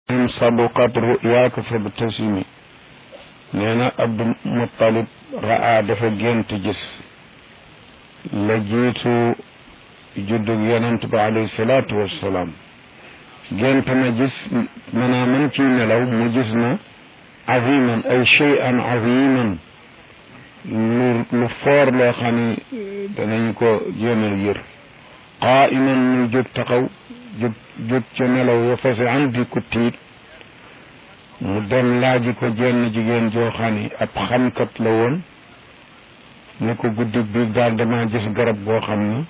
in saduqat ruyaaka fabtasimi nee na Abdul Muttalib raa dafa gént gis la jiitu juddug yonent ba alayhi salaatu wassalaam gént na gis maanaam man ciy nelaw mu gis na aziman ay cheyan aziman lu lu foor loo xam ne danañ ko jéemal yër qaa'iman muy jóg taxaw jóg jóg ca nelaw ya fase an di ko tiit mu dem laaji ko jenn jigéen joo xam ne ab xamkat la woon ne ko guddi bi daal dama gis garab goo xam ni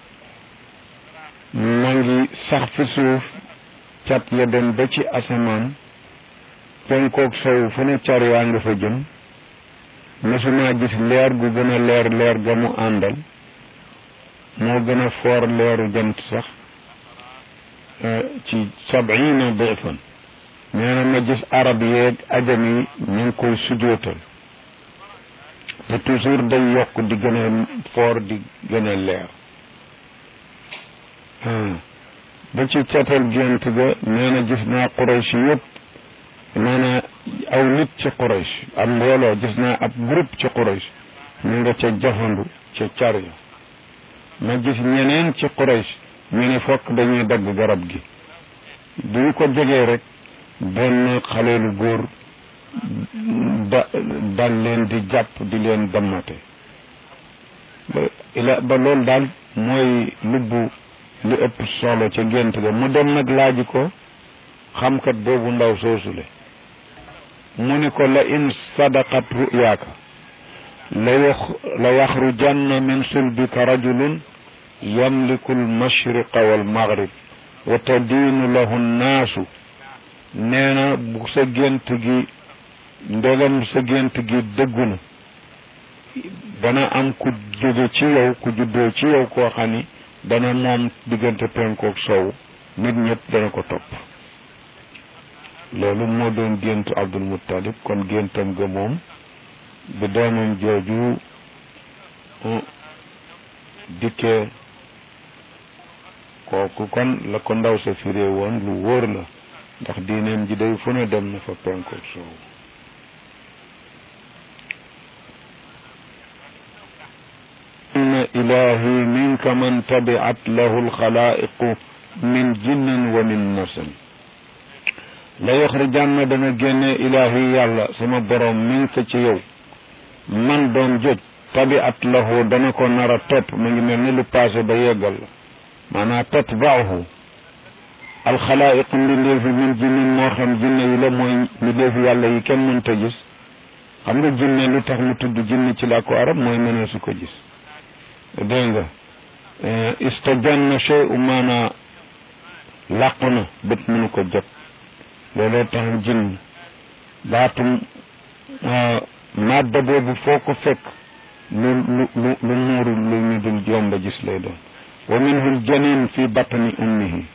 ma ngi sax fi suuf cat ya dem ba ci asamaan penkook sow fu ne car yaa nga fa jëm mësuma gis leer gu gën a leer leer ga mu àndal moo gën a foor leeru jant sax ci sabina difan nee na ma gis arab yeeg ajam yi ñu ngi koy sujootal te toujours day yokk di gën a foor di gën a leer ba ci catal gént ga nee na gis naa Quraysh yëpp maanaam aw nit ci Quraysh am mbooloo gis naa ab groupe ci Quraysh ñu nga ca jafandu ca car ya ma gis ñeneen ci Quraysh ñu ne fokk dañuy dagg garab gi duñ ko jegee rek benn xaleelu góor da dal leen di jàpp di leen dammate ba ila ba loolu daal mooy lubbu li ëpp solo ca gént ga mu dem nag laaji ko xamkat boobu ndaw soosule mu ni ko la in sadaqat ruyaaka la wax la yaxrujanna min sulbika rajulun yamliku almashriqa walmaghrib wa tadiinu lahu nnaasu nee na bu sa gént gi ndegam sa gént gi dëggu na dana am ku jóge ci yow ku juddoo ci yow koo xam ni dana moom diggante penkook sow nit ñëpp dana ko topp loolu moo doon géntu Abdul Muttalib kon géntam ga moom bi doomam jooju dikkee kooku kon la ko ndaw sa firee woon lu wóor la ndax diineem ji day fu ne dem na fa penkook sow inna ilahi minka man tabiat lahu alxalaiqu min jinnin wa min nasan la yoxrijanna dana génne ilahi yàlla sama borom minka ci yow man doom joj tabiat lahu dana ko nar a topp mu ngi mel ni lu passé ba yeggal la maanaam tatbaahu alxalaiqu mbindeefi min jinnin moo xam jinne yi la mooy mbindeefi yàlla yi kenn mënta gis xam nga jinne lu tax mu tudd jinne ci làkku arab mooy mënee su ko gis dégg nga istajanna shay'u maanaa làqu na bët mënu ko jot looloo tax jinn baatum madda boobu foo ko fekk lu lu lu lu muuru lu ñu dul jomba gis lay doon wa minhu ljanin fi batni ummihi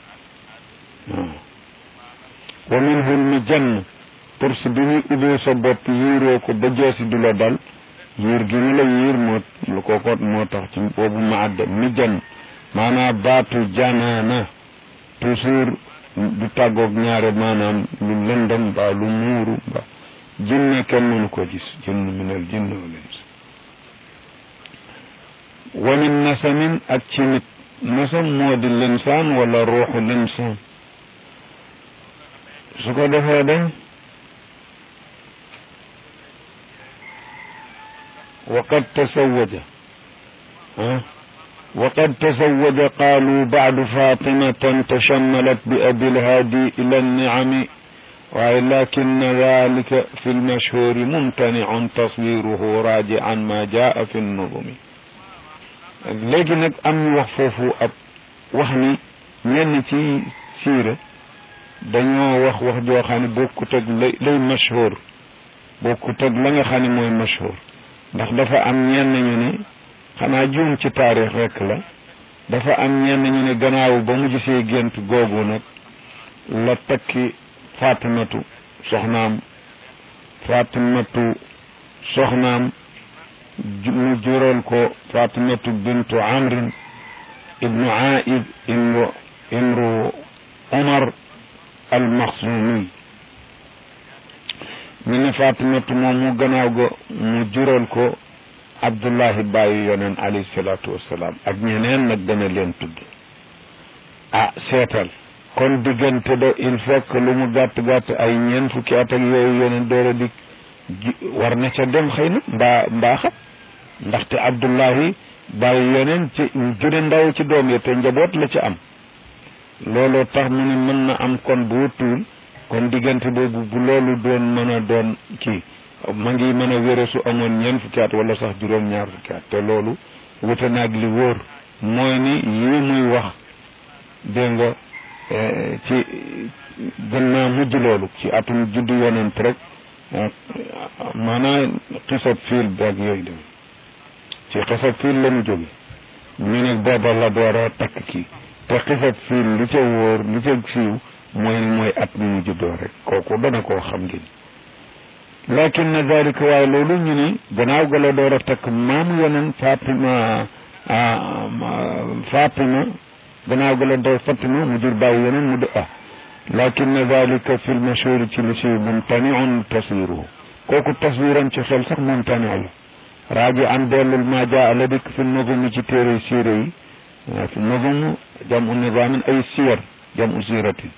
wa minhu lmijann pour si bi ñu ubbee sa bopp yiiroo ko ba jeesi du la dal yiir gi ñu la yiir moo lu ko ko moo tax ci boobu ma adda mi jan maanaam baatu janaana toujours du tàggoog ñaare maanaam lu lëndëm ba lu muuru ba jinne kenn mënu ko gis jinn minal jinn wal ins wa min nasamin ak ci nit nasam moo di linsaan wala ruuxu linsaan su ko defee dañ وقد تزوج ها وقد تزوج قالوا بعد فاطمة تشملت بأبي الهادي إلى النعم ولكن ذلك في المشهور ممتنع تصويره راجعا ما جاء في النظم léegi nag am ñu wax foofu ab wax ni ñenn ci siira dañoo wax wax joo xam ne bokkut ak lay lay mashhur bokkut ak la nga xam ne mooy mashhur ndax dafa am ñenn ñu ne xanaa juum ci taarix rek la dafa am ñenn ñu ne gannaaw ba mu gisee gént googu nag la takki fatimatu soxnaam fatimatu soxnaam mu jural ko fatimatu bintu amrin ibnu aid imru imru umar almaxzumi mi ne fatimatu moom mu gannaaw ga mu jural ko abdullahi bàyyi yoneen alayhi salaatu wassalaam ak ñeneen nag dana leen tudd ah seetal kon diggante do il faut que lu mu gàtt gàtt ay ñeent fukki at ak yooyu yoneen door a dik war na ca dem xëy na mbaa mbaa xam ndaxte abdullahi bàyyi yoneen ci jure ndaw ci doom ya te njaboot la ci am looloo tax mu ne mën na am kon bu wutuwul kon diggante boobu bu loolu doon mën a doon kii ma ngi mën a wére su amoon ñeent fukki at wala sax juróom-ñaar fukki at te loolu wute naag li wóor mooy ni yii muy wax dégg nga ci gën naa mujj loolu ci atum juddu yonent rek maanaam xisab fiil bi ak yooyu dem ci xisab fiil la mu jóge ñu ne booba la door a takk kii te xisab fiil li ca wóor li ca siiw mooy mooy at mi mu juddoo rek kooku dana koo xam ngeen lakin na dalika waaye loolu ñu ni gannaaw ga la door a takk maamu yoneen Fatima Fatima gannaaw ga la door Fatima mu jur bàyyi yoneen mu di ah lakin na dalika fi lmashhuri ci li si mumtaniun taswiruhu kooku taswiram ci xel sax mumtani la raaji an dellul ma jaa la dikk fi nogumi ci téere siire yi fi nogumu jam u nizaamin ay siyar jam u siratin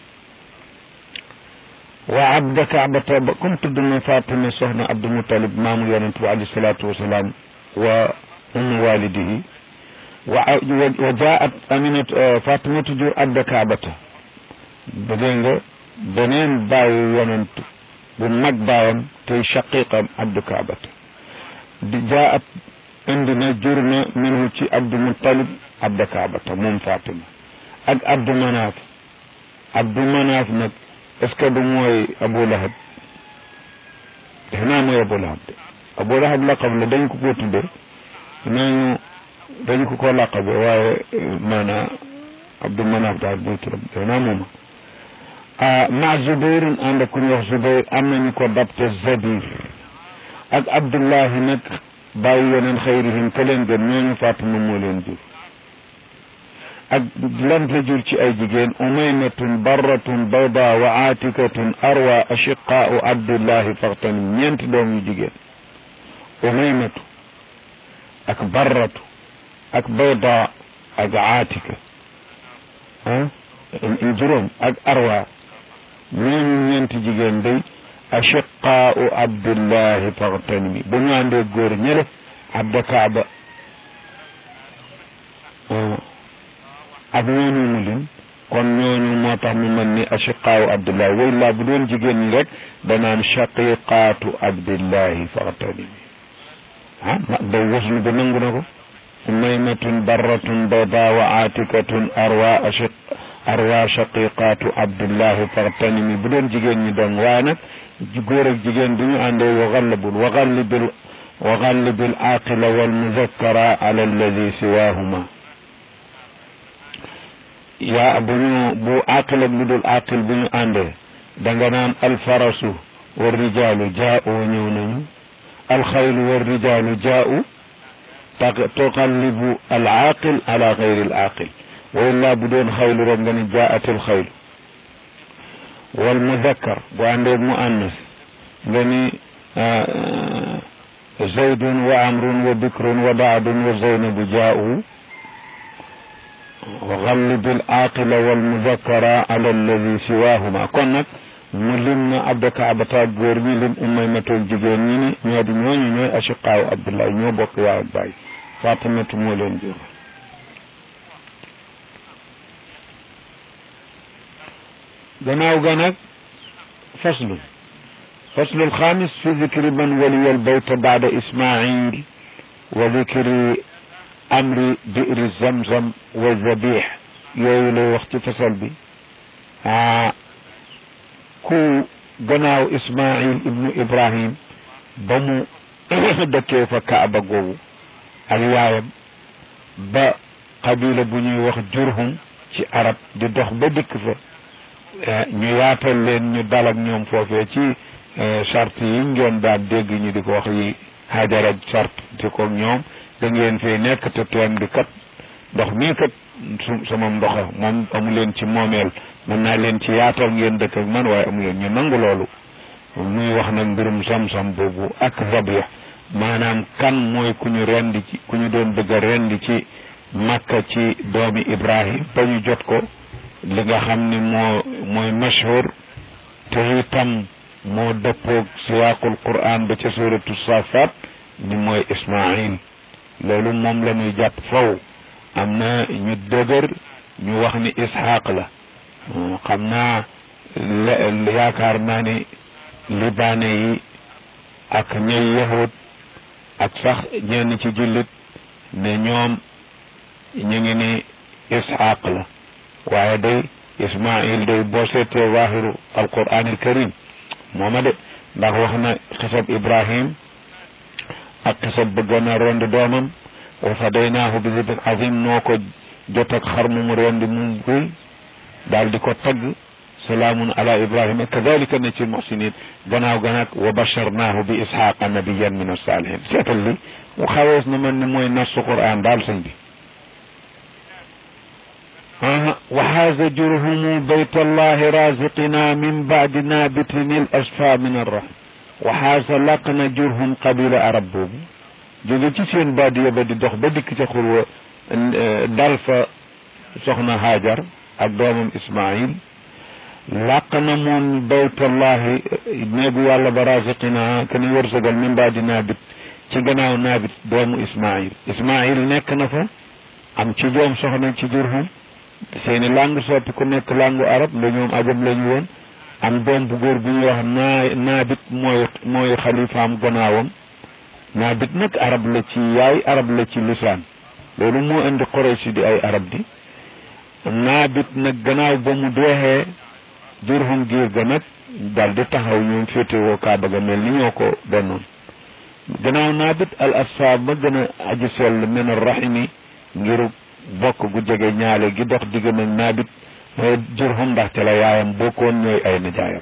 wa abda kaabata ba comme tudd na Fatima soxna Abdul Mutalib maamu yonent bi alayhi salaatu wasalaam wa ummu walidihi wa wa jaat aminat Fatimatu jur abda kaabata ba dégg nga beneen bàyyi yonent bu mag baayam tey shaqiqam abdu kaabata di jaat indi na jur na minhu ci Abdul Mutalib abda kaabata moom Fatima ak Abdu Manaaf Abdu Manaaf nag est ce que du mooy Abu Lahab defe naa mooy Abu Lahab de Abu Lahab laqab la dañ ko ko tudde nañu dañ ko ko laqabe waaye maanaam Abdu Manaaf daal mooy turam defe naa mooma ah ma Zubayr ànd ak ku ñuy wax Zubayr am nañu ko dabte Zabir ak Abdullahi nag bàyyi yeneen xayrihim ka leen gën ñooñu Fatima moo leen jur ak lan la jur ci ay jigéen umaymatun barratun bayda wa atikatun arwa ashiqaau abdullahi faxtanim ñeenti doom yu jigéen umaymatu ak barratu ak bayda ak atika ah juróom ak arwa ñooñu ñeenti jigéen day ashiqaau abdullahi faxtanimi bu ñu àndee góor ñële abda kaaba ak ñooñu mu lim kon ñooñu moo tax mu mel ni ashiqaawu abdullahi way laa bu doon jigéen ñi rek danaan shaqiqaatu abdillahi faxtani ah ma day waslu ba nangu na ko umaymatun barratun bayda wa atikatun arwa ashiq arwa shaqiqaatu abdillahi faxtanimi bu doon jigéen ñi dong waaye nag góor ak jigéen du ñu àndee wa xallabul wa xallibil wa xallibil aqila wal muzakkara ala alladi siwahuma yaa bu ñu bu aqil ak lu dul aqil bu ñu àndee da nga naan alfarasu wa rijaalu jaa'u ñëw nañu alxaylu wa rijaalu jaa'u tuqallibu al aqil ala xayri al aqil wa illaa bu doon xaylu rek nga ni jaa'at al xaylu wal mudakkar bu àndee mu annas nga ni zaydun wa amrun wa bikrun wa baadun wa zaynabu jaa'u وغلب العاقل والمذكر على الذي سواهما kon nag mu lim na abda kaabata góor ñi lim umaymatul jigéen ñi ni ñoo di ñooñu ñooy ashiqaaw abdullah ñoo bokk yaay ak baay fatimatu moo leen jur gannaaw ga nag faslu faslu alxaamis fi dikri man waliya albayta baada ismail wa dikri amri bi'ri zamzam wa zabih yooyu lay wax ci fasal bi ah ku gannaaw ismail ibnu ibrahim ba mu dëkkee fa kaaba googu ak yaayam ba qabila bu ñuy wax jurhum ci arab di dox ba dikk fa ñu yaatal leen ñu dal ak ñoom foofee ci charte yi ngeen daan dégg ñu di ko wax yi hajar ak charte di ko ñoom da ngeen fee nekk te teen bi kat ndox mii kat su sama ndoxa moom amu leen ci moomeel mën naa leen ci yaatal ngeen dëkk ak man waaye amu leen ñu nangu loolu muy wax nag mbirum sam-sam boobu ak zabih maanaam kan mooy ku ñu rendi ci ku ñu doon bëgg a rendi ci makka ci doomi ibrahim ba ñu jot ko li nga xam ni moo mooy mashhur te itam moo dëppoog siwaaqul quran ba ca suratu safat ni mooy ismail loolu moom la ñuy jàpp faw am na ñu dëgër ñu wax ni ishaq la xam naa yaakaar naa ni libaane yi ak ñay yahud ak sax ñenn ci jullit ne ñoom ñu ngi ni ishaq la waaye day ismail day boo seetee waaxiru alquran al karim mooma de ndax wax na xisab ibrahim ak xisab bëggoon a rendi doomam wa fadaynaahu bi zibin azim noo ko jot ak xar mu mu rendi mu guy daal di ko tagg salaamun ala ibrahima kadalika na ci muhsinin gannaaw ganaag wa basharnaahu bi ishaqa nabiyan min asalihin seetal li mu xawees na man ni mooy nasu quran daal sëñ bi وحاز جرهم بيت الله رازقنا من بعد نابت الأصفى من الرحم وحاز لقنا جرهم قبيل عرب بوبو jóge ci seen baadiya ba di dox ba dikk ca xurwa dal fa soxna Hajar ak doomam Ismail làq na moom baytullahi néegu yàlla ba raziqina ke ni wërsëgal min baadi naabit ci gannaaw naabit doomu Ismail Ismail nekk na fa am ci doom soxna ci Jurhum seeni langue soppi ku nekk langue arab nda ñoom ajam lañu woon am doom bu góor bu ñuy wax naa naabit mooy mooy xalifaam gannaawam naabit nag arab la ci yaay arab la ci lisaan loolu moo indi Quraysh di ay arab di naabit nag gannaaw ba mu deexee Jurhum giir ga nag daal di taxaw ñoom féetewoo Kaaba ga mel ni ñoo ko donnoon gannaaw naabit al asfaab ba gën a aji sell min arrahimi ngiru bokk gu jege ñaale gi dox diggam ak naabit mooy Jurhum ndaxte la yaayam bokkoon ñooy ay nijaayam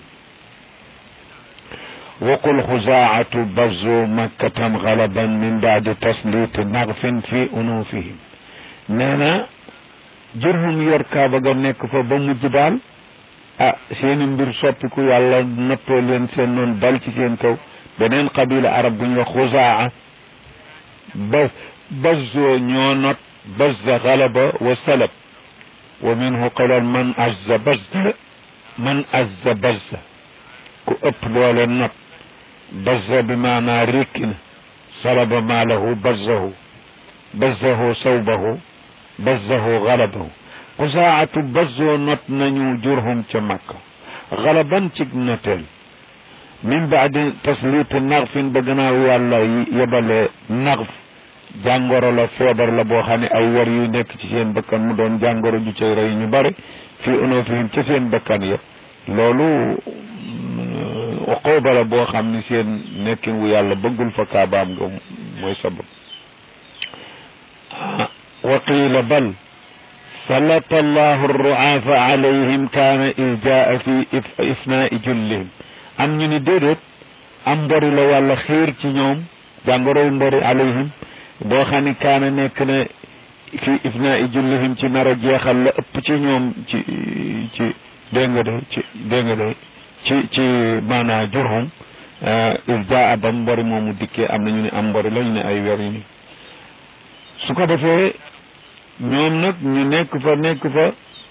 وقل خزاعة بزوا مكة غلبا من بعد تسليط نغف في أنوفهم نانا جرهم يركا بغا نيك فا بمجj daal ah seeni mbir soppiku yàlla nattoo leen seen noonu dal ci seen kaw beneen qabila arab bu ñu wax xuzaa ba bazzoo ñoo not bazza galaba wa salab wa minhu qalal man azza bazza man azza bazza ku ëpp doole not bazza bi maanaa rékki na salaba maalahu bazzahu bazzahu sawbahu bazzahu galabahu xusaatu bazzoo not nañu jurhum ca makka galaban cig noteel min baadi taslit naxfin ba gannaaw yàlla yebale naxf jàngoro la feebar la boo xam ne ay war yu nekk ci seen bakkan mu doon jàngoro ju cay rey ñu bari fii unufihim ca seen bakkan ya loolu uquba la boo xam ni seen nekkin wu yàlla bëggul fa kaabaam nga mooy sabab wa qiila bal سلط الله الرعاف عليهم كان إذ جاء في إفناء جلهم am ñu ni déedéet am mbori la wàlla xiir ci ñoom jàngoroy mbori alayhim boo xam ni kaana nekk na fi ifnaa jullihim ci nar a jeexal la ëpp ci ñoom ci ci dégg nga de ci dégg nga de ci ci maanaa jurhum il jaa ba mbori moomu dikkee am na ñu ne am mbori la ñu ne ay weer yi su ko defee ñoom nag ñu nekk fa nekk fa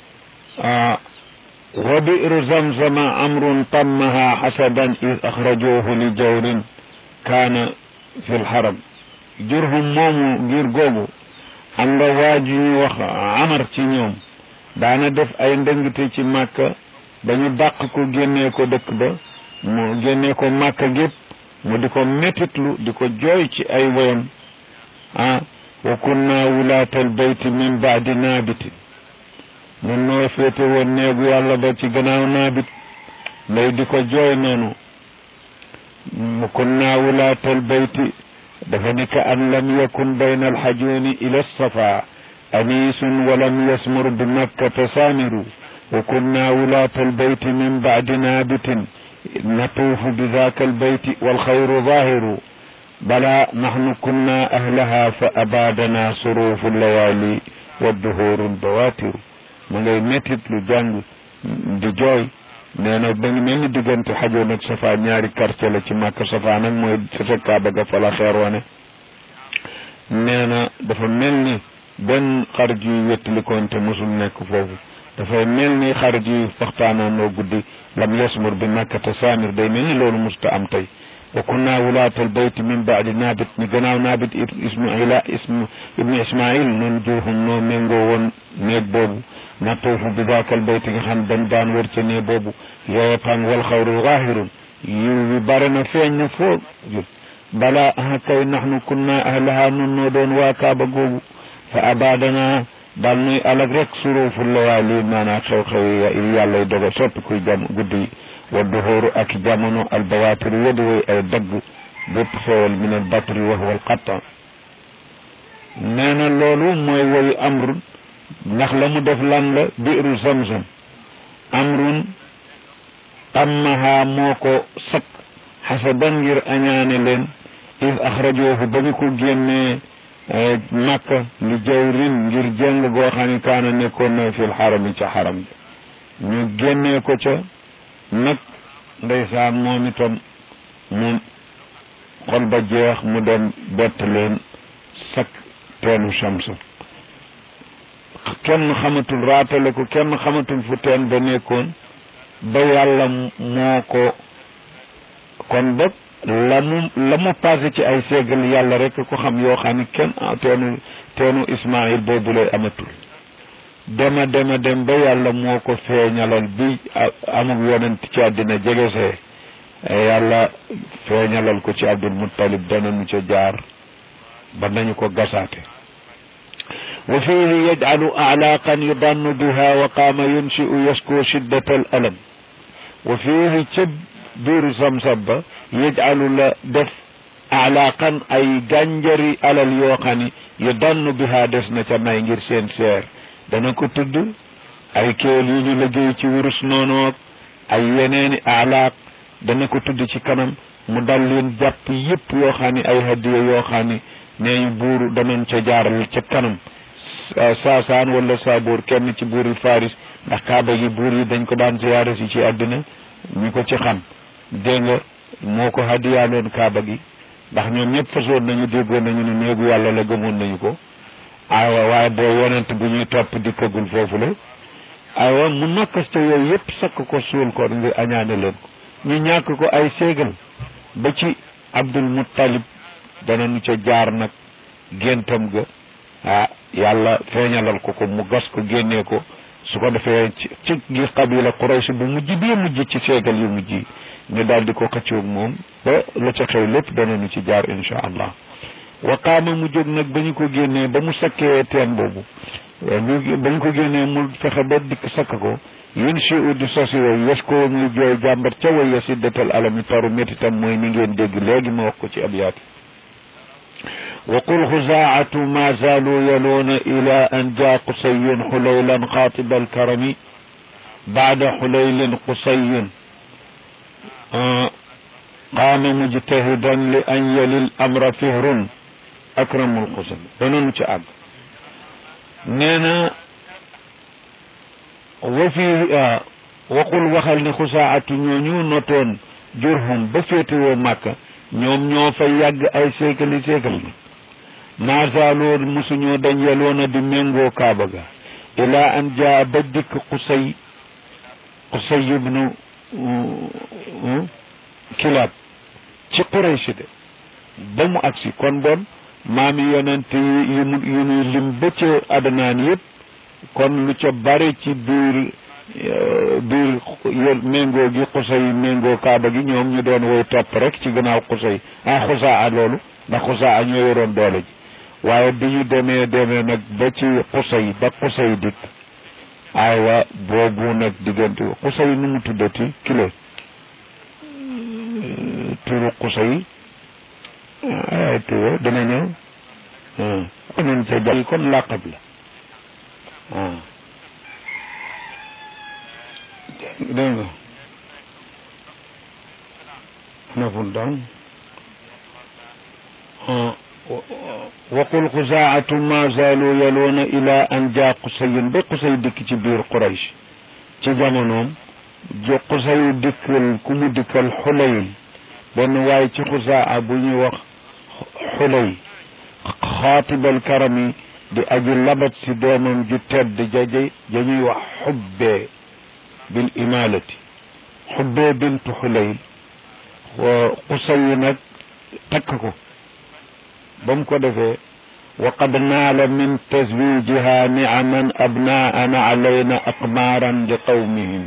wa bi'ru zamzama amrun tammaha hasadan id axrajuhu li jawrin kaana fi lxaram jurhum moomu ngir googu am nga waaju ñu wax amar ci ñoom daana def ay ndëngte ci màkka ba ñu dàq ko génnee ko dëkk ba mu génnee ko màkka gépp mu di ko mettitlu di ko jooy ci ay woyam ah wa kunna wulaatal bayti min baadi naabitin ñun noo féete woon néegu yàlla ba ci gannaaw naabit nday di ko jooy noonu mu kunna wulaatal bayti dafa ni ka an lam yakun bayna alxajuuni ila safa aniisun wa lam yasmur bi makkata saamiru wa kunna wulaatal bayti min baadi naabitin natuufu bi daaka albayti walxayru zaahiru بلى نحن كنا أهلها فأبادنا صروف الليالي wa duhurun bawatiru ma ngay mettit lu jàng di jooy nee na ba ngi mel ni diggante xajoon ak safa ñaari quartier la ci màkk safa nag mooy sa kaaba ga fa la xeer wane nee na dafa mel ni benn xarit yuy wettalikoon te mosul nekk foofu dafay mel ni xarit yuy waxtaanoon loo guddi lam yasmur bi makkata saamir day mel ni loolu musta am tey wa kunna wulaatal bayti min baadi naabit ñu gannaaw naabit ismaila ism ibnu ismail noonu jurhum noo méngoo woon néeg boobu natuufu bi daakal bayti nga xam dañ daan wër ca néeg boobu yooya pang wal xawru zaahirun yiw bi bare na feeñ na foo bala ah kay naxnu kunna ahlaha nun noo doon waa kaaba googu fa abadana daal nuy alag rek suruufu lawaali maanaa xew-xew yi yàlla doga soppi kuy jam guddi yi wa duhóoru ak jamono albawatir wadi way ay dagg bépp xewal min al batri wa huwa al qatta nee na loolu mooy woyu amrun ndax la mu def lan la biiru zamzam amrun ammaha moo ko sakk xasaban ngir añaane leen id axrajoohu ba ñu ko génnee makka li jawrin ngir jëng goo xam ne kaana nekkoon na fil xarami ca xaram bi ñu génnee ko ca nag ndeysaan moom itam mu xol ba jeex mu dem bett leen sak teenu samsa kenn xamatul raatale ko kenn xamatul fu teen ba nekkoon ba yàlla moo ko kon boog la mu la mu passé ci ay ségal yàlla rek ko xam yoo xam ne kenn teenu teenu Ismaïl boobu lay amatul dema dema dem ba yàlla moo ko feeñalal bi amul yonent ci àddina jegesee yàlla feeñalal ko ci Abdul Muttalib danañu ca jaar ba nañu ko gasaate wa fihi yajcalu aclaaqan yudannu biha wa qaama yunshi'u yasku shiddata al alam wa fihi ca biiru samsam ba yajcalu la def aclaaqan ay gànjari alal yoo xam ni yudannu biha des na ca nay ngir seen seer dana ko tudd ay kéel yu ñu liggéey ci wurus noonoog ay yeneeni alaaq dana ko tudd ci kanam mu dal leen jàpp yépp yoo xam ne ay hadiya yoo xam ne nee ñu buuru danañ ca jaaral ca kanam saasaan wala saaboor kenn ci buuril faris ndax kaaba gi buur yi dañ ko daan ziyaare si ci àddina ñu ko ci xam dégg nga moo ko hadiyaaloon kaaba gi ndax ñoom ñëpp fasoon nañu déggoon nañu ne néegu yàlla la gëmoon nañu ko aywa waaye boo yonent bu ñuy topp dikkagul foofu la aywa mu nokkas ca yooyu yëpp sakk ko suul ko ngir añaane leen ko ñu ñàkk ko ay séegal ba ci Abdul Muttalib danañu ca jaar nag géntam ga ah yàlla feeñalal ko ko mu gas ko génnee ko su ko defee ci ci gi qabila Quraysh bu mujj bii mujj ci séegal yu mujj yi ñu daal di ko xëccoog moom ba la ca xew lépp danañu ci jaar insha allah wa qaama mu jóg nag ba ñu ko génnee ba mu sakkee teen boobu ñu ba ñu ko génnee mu fexe ba dikk sakk ko yun si u di sosi way yes ko muy jooy jàmbat ca way ya siddatal alami taru métitam mooy ni ngeen dégg léegi ma wax ko ci abyaat wa qul xuzaatu ma zaalu yaluuna ila an jaa qusayun xulaylan xaatiba alkarami baada xulaylin qusayun qaama mujtahidan li an yalil amra fihrun akramul xusam danoonu ci àgg nee na wa fi waqul waxal ne xusaatu ñooñu notoon jurhum ba féetewoo màkka ñoom ñoo fa yàgg ay séekali séekal na maasaaloo mosuñoo dañ yeloona di méngoo kaaba ga ilaa an jaa ba dikk xusay xusay ibnu kilaab ci Quraysh de ba mu agsi kon bon maami yonent yi yu mu yu nuy lim ba ca adanaan yëpp kon lu ca bare ci biir biir yol méngoo gi xusay méngoo kaaba gi ñoom ñu doon woy topp rek ci gannaaw xusay ah xusaa loolu ndax xusaa ñoo yoroon doole ji waaye bi ñu demee demee nag ba ci xusay ba xusay dikk aywa boobu nag diggante xusay nu mu tuddati kilo turu xusay ay tuwa dana ñëw konoon ca jàll kon làqab la ah dégg nga naful daan waqul xusaatu ma zaalu yaloona ila an jaa qusayin ba qusay dikk ci biir quraysh ci jamonoom jo qusayu dikkal ku mu dikkal xulayl benn waaye ci xusaa bu ñuy wax xulay xaatibal karami di aji labat si doomam ju tedd jaje ja ñuy wax xubbee bil imalati xubbee bintu xulayl qusayu nag takk ko ba mu ko defee wa qad naala min taswijiha niaman abnaana alayna aqmaaran li qawmihim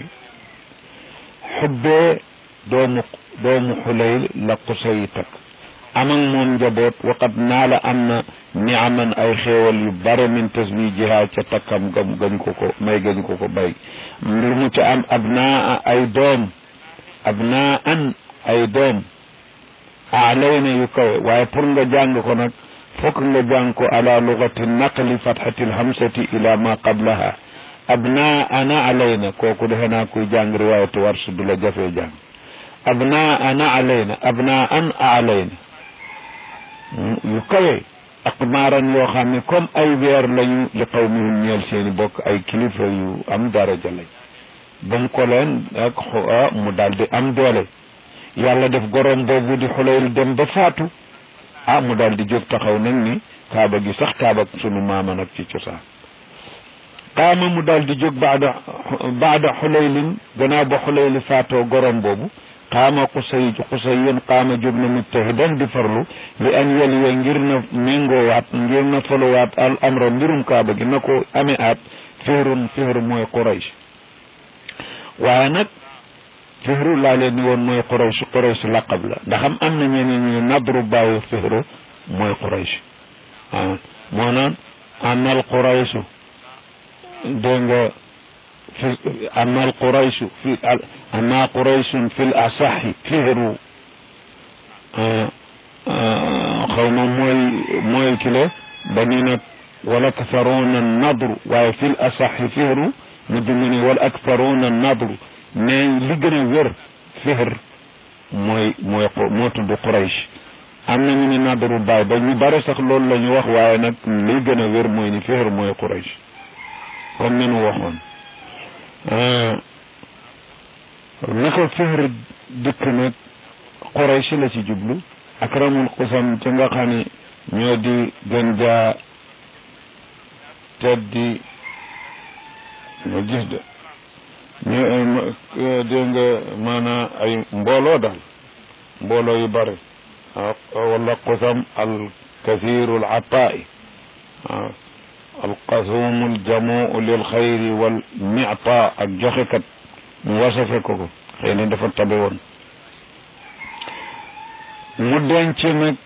xubbee doomu doomu xulayl la qusay takk am ak moom njaboot wa qad naala am na niaman ay xéewal yu bare min taswijiha ca takkam gam gañ ko ko may gañ ko ko bay lu mu ca am abnaa ay doom abnaan ay doom alayna yu kawe waaye pour nga jàng ko nag fokk nga jàng ko ala lugati naqli fathati alhamsati ila ma qablaha abna ana alayna kooku defe naa kuy jàng riwayatu warsh du la jafee jàng abna ana alayna abna an alayna yu kawe aqmaaran yoo xam ne comme ay weer lañu li qawmihim ñeel seeni bokk ay kilifa yu am daraja lañ ba mu ko leen ak mu daal di am doole yàlla def gorom boobu di xulayl dem ba faatu ah mu daal di jóg taxaw nag ni kaaba gi sax kaaba sunu maama nag ci cosaan qaama mu daal di jóg baada baada xulaylin gannaaw ba xulayli faatoo gorom boobu qaama qusay qusay yéen qaama jóg na mujtahidan di farlu li an yeliya ngir na méngoowaat ngir na foluwaat al amra mbirum kaaba gi na ko amee aat fihrun fihr mooy quraysh waaye nag fihru laa leen ni woon mooy quraysh quraysh laqab la ndax am am na ñeneen ñu nadru bàyyi fihru mooy quraysh ah moo naan amal quraysh dégg nga fi amal quraysh fi ama qurayshun fi l asaxi fihru xaw ma mooy mooy kile ba ni nag wal aktharuuna nadru waaye fi l asaxi fihru mu dund ni wal aktharuuna nadru mais li gën a wér fihr mooy mooy moo tudd Quraysh am na ñu ne nadaru baay ba ñu bare sax loolu la ñu wax waaye nag li gën a wér mooy ni fihr mooy Quraysh comme ni nu waxoon na ko fihr dikk nag Quraysh la ci jublu akramul xusam ci nga xam ne ñoo di gën jaa teddi nga gis de ñu dégg nga maanaam ay mbooloo daal mbooloo yu bëri wala qusam al kathiru al ataai al qasumu al jamuu lil xayri wal mita ak joxekat mu wasafe ko ko xëy na dafa tabe woon mu denc nag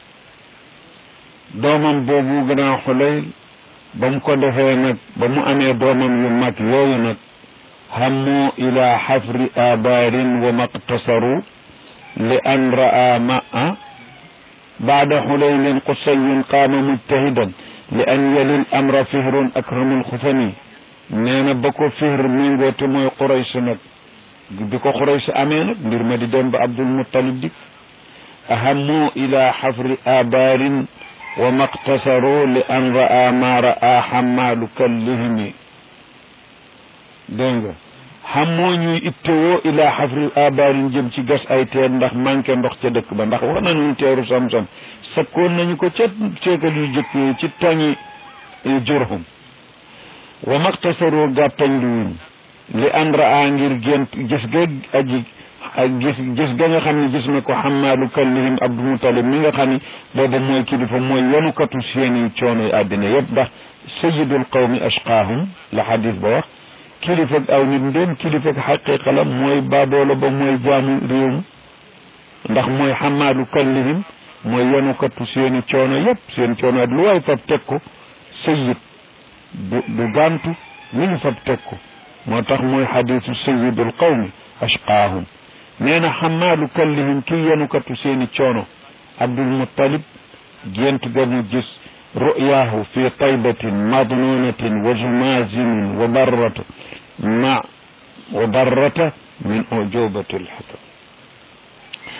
doomam boobu gannaaw xulayl ba mu ko defee nag ba mu amee doomam yu mag yooyu nag هموا إلى حفر آبار وما اقتصروا لأن رأى ماء بعد حليل قصي قام مجتهدا لأن يلي الأمر فهر أكرم الخثني نانا بكو فهر من غوتي موي قريش نك بكو قريش أمينك ندير ما دي دم عبد المطلب ديك أهموا إلى حفر آبار وما اقتصروا لأن رأى ما رأى حمال كلهم dégg nga xam moo ñuy ittewoo ilaa xafril abaarin jëm ci gas ay teen ndax manqué ndox ca dëkk ba ndax wax nañu teeru sam-sam sakkoon nañu ko ca ceekal yu jëkk yi ci toñi jurhum wa maktasaroo gàttañ luwuñ li an raa ngir gént gis ga aji ak gis gis ga nga xam ne gis na ko xamaalu kallihim abdul mutalib mi nga xam ne booba mooy kilifa mooy yanukatu seeni coono yi àddina yëpp ndax sayidul qawmi ashqaahum la xadis ba wax kilifag aw nit ndéem kilifag xaqiqa la mooy baadoola ba mooy jaamu réew mi ndax mooy xamaadu kallihim mooy yanukatu seeni coono yëpp seen coono at lu waay fab teg ko sayid du du gàntu lu ñu fab teg ko moo tax mooy xadisu sayidul qawmi ashqaahum nee na xamaadu kallihim kii yanukatu seeni coono abdul muttalib gént ga mu gis رؤياه في طيبة مضنونة وجمازم وبرة مع وبرة من أعجوبة الحكم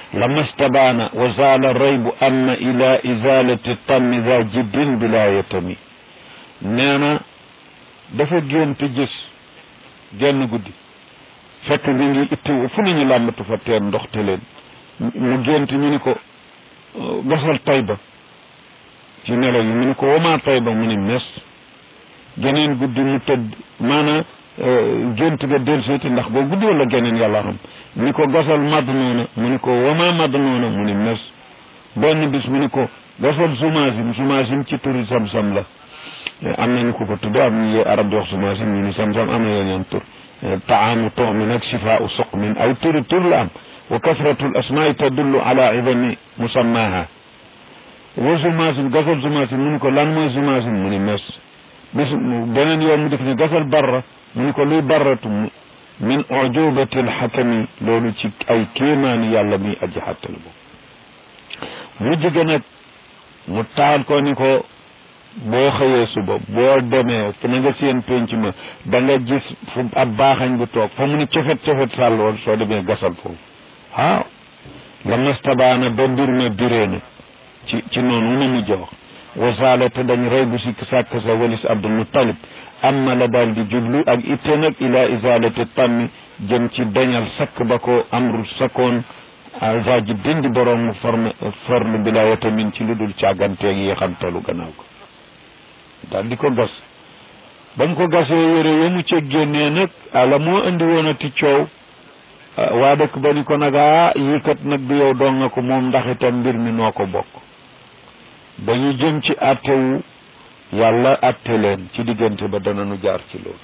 lama stabaana wa zaala raybu anna ila izalati tammi za jiddin bila yatami nee na dafa gént gis genn guddi fekk mi ngi itti fu nañu làmbatu fa teen ndox te leen mu gént ñu ni ko gasal tayba ci nelaw yi mu ni ko wamaa tayba mu ni mes geneen guddi mu tëdd maanaam gént ga delluseeti ndax boo guddi wala geneen yàlla xam ni ko gasal madd noona mu ni ko wama madd noona mu ni mes benn bis mu ni ko gasal sumaasim sumaasim ci turi sam-sam la am nañu ko ko tudde am ñu arab di wax sumaasim ñu ni sam-sam am na yeneen tur taamu tuxmin ak shifaau suqmin ay turi tur la am wa kasratu l asmaai tadullu ala idami musammaha wa sumaasim gasal sumaasim mu ni ko lan mooy sumaasim mu ni mes bis beneen yoon mu def ni gasal barra mu ni ko luy barratu min ujubati alxakami loolu ci ay kéemaani yàlla mi aji xàttal bo mu jóge nag mu taal ko ni ko boo xëyee suba boo demee fu na nga seen penc ma da nga gis fu ab baaxañ bu toog fa mu ni cofet cofet sàlloon soo demee gasal foofu waaw la mastabaana ba mbir ma biree na ci ci noonu na mujj wax wasaale te dañ rey bu sikk sàkk sa walis abdul muttalib amma la daal di jublu ak itte nag ila isalati tammi jëm ci dañal sakk ba ko amru sakkoon va ji dindi borom mu forme forlu bi la watamin ci lu dul càgganteeg yi xamtalu gannaaw ko daal di ko gas bañ ko gasee yére ya mu ceg génnee nag ala moo andi woon a ti coow waa dëkk ba ni ko nag ah yii kat nag du yow dong nga ko moom ndax itam mbir mi noo ko bokk dañu jëm ci attewu yàlla atte leen ci diggante ba danañu jaar ci loolu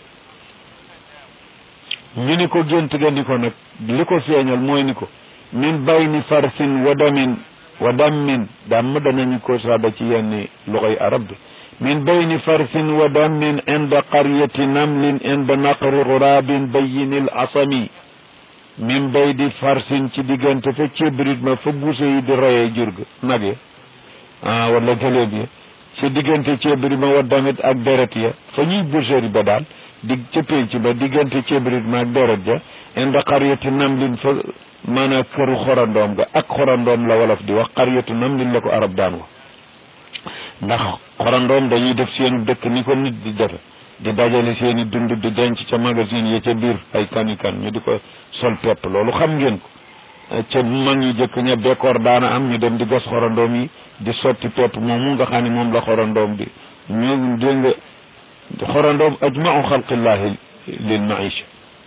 ñu ni ko gént ga ni ko nag li ko feeñal mooy ni ko min bayni farsin wa damin wa dammin damm danañu ko saaba ci yenn loxoy arab bi min bayni farsin wa dammin inda qaryati namlin inda naqri gurabin bayinil asami min baydi farsin ci diggante fa cébrit ma fa buuse yi di reyee jur ga nag ya ah wala gëléeb ya ci diggante cébrit ma wa damit ak deret ya fa ñuy boucherie ba daal di ca pénc ba diggante cébrit ma ak deret ja inda qaryati namlin fa maanaam këru xorandoom ga ak xorandoom la wolof di wax qaryatu namlin la ko arab daan wax ndax xorandoom dañuy def seenu dëkk ni ko nit di defe di dajale seen i dund di denc ca magasin ya ca biir ay kanikan ñu di ko sol pepp loolu xam ngeen ko ca mag ñu jëkk ña bekkoor daana am ñu dem di gas xorandoom yi di sotti pepp moomu nga xam ne moom la xorandoom bi ñu dégg nga xorandoom ajmau xalqillahi lil maisha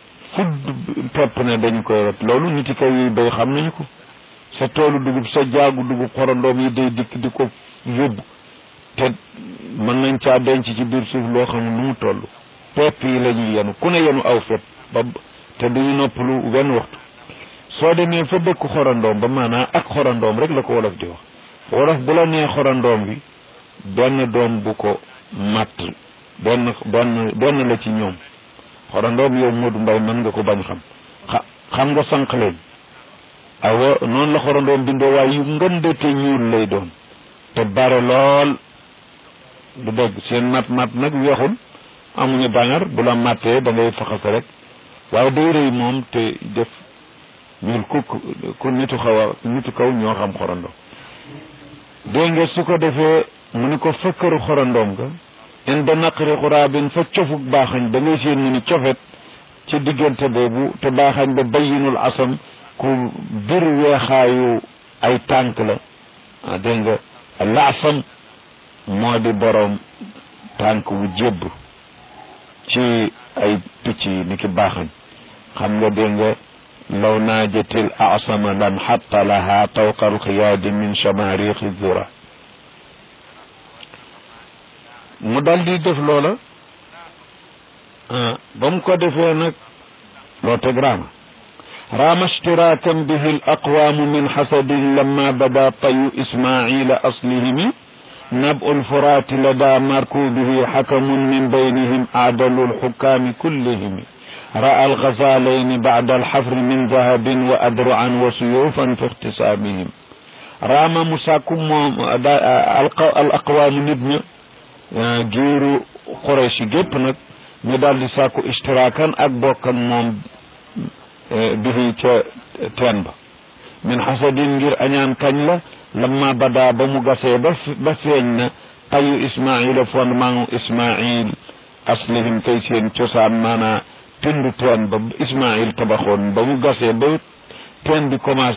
fudd pepp ne dañu koy rot loolu niti kaw yi bay xam nañu ko sa toolu dugub sa jaagu dugub xorandoom yi day dikk di ko yóbbu te mën nañ caa denc ci biir suuf loo xam nu mu toll pepp yi la ñuy yenu ku ne yenu aw fet ba te duñu noppalu wenn waxtu soo demee fa dëkk xorandoom ba maanaam ak xorandoom rek la ko wolof di wax wolof bu la nee xorandoom bi benn doom bu ko matt benn benn benn la ci ñoom xorandoom yow Modou Mbaye mën nga ko bañ xam xa xam nga sànq leen awa noonu la xorandoom bindoo waaye yu ngënde te ñuul lay doon te bare lool du dégg seen mat mat nag weexul amuñu bañar bu la mattee da ngay faxase rek waaye day rëy moom te def ñuul ku ku nitu xaw a nitu kaw ñoo xam xorandoom dégg nga su ko defee mu ni ko fëkkaru xorandoom ga inda naqri xuraabin fa cofuk baaxañ da ngay seen mu ni cofet ci diggante boobu te baaxañ ba bayinul asam ku bir weexaayu ay tànk la ah dégg nga laasam moo di boroom tànk wu jébb ci ay picc yi ni ki baaxañ xam nga dégg nga law naajatil asama lan xatta laha tawqa alxiyaadi min chamariqi zura mu dal di def loola ba mu ko defee nag loo teg raama raama ishtirakan bihi al aqwaamu min xasadin lamma bada tayu ismaila aslihimi نبء الفرات لدى مركوبه حكم من بينهم أعدل الحكام كلهم رأى الغزالين بعد الحفر من ذهب وأدرعا وسيوفا في اختصامهم رام مساكم الأقوام نبنى جيرو قريش جيب نك ñu daal di sàkku istiraakan ak bokkan moom bihi ca teen ba min xasadin ngir añaan kañ la lamma bada ba mu gasee ba ba feeñ na ayu ismaila fondement ismail aslihim kay seen cosaan maanaa pindu teen ba ismail tabaxoon ba mu gasee ba teen bi commencé